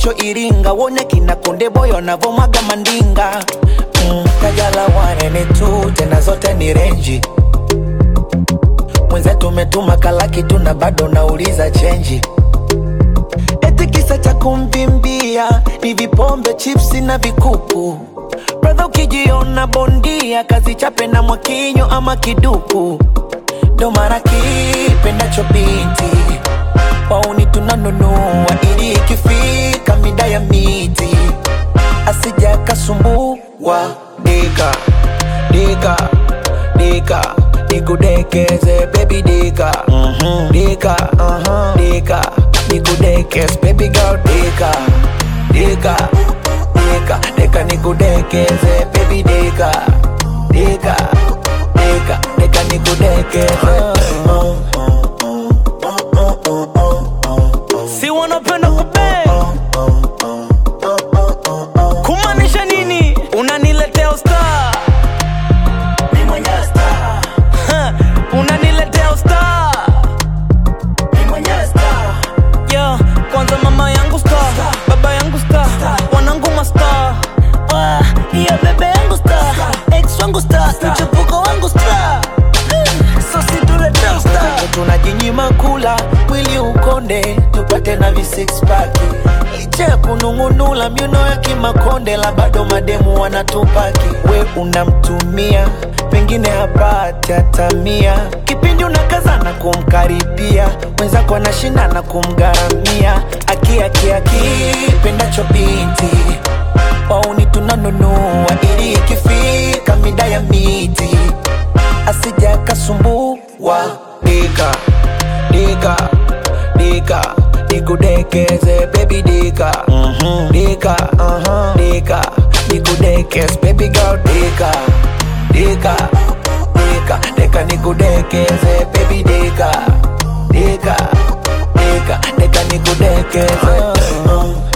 kesho Iringa, wone kina Konde Boy wanavomwaga mandinga mm, Kajala wanene tu tena zote ni renji mwenzetu umetuma kalaki tu na bado nauliza chenji eti kisa cha kumvimbia ni vipombe chipsi na vikuku bradha ukijiona bondia kazi chape na mwakinyo ama kiduku ndo mara kipendacho binti wauni tunanunua ili ikifika mida ya miti asija kasumbua dika dika dika nikudekeze baby dika dika dika nikudekeze baby girl dika dika dika dika nikudekeze baby dika dika dika dika nikudekeze si wanapenda kupe kumaanisha nini unaniletea usta unaniletea usta yeah, kwanza mama yangu sta baba yangu sta wanangu masta Ah, yeah, bebe yangu sta ex wangu sta mchepuko wangu sta so situletea usta tunajinyima kula mwili ukonde tupate na vi six pack licha ya kunung'unula miuno ya kimakonde la bado mademu wanatupaki we unamtumia pengine hapati hata mia kipindi unakazana kumkaribia mwenzako anashindana kumgharamia akiakiaki pendacho binti wauni tunanunua ili ikifika mida ya miti asija kasumbua dika dika dika nikudekeze baby dika dika dika nikudekeze baby girl dika dika dika dika nikudekeze baby dika dika dika dika nikudekeze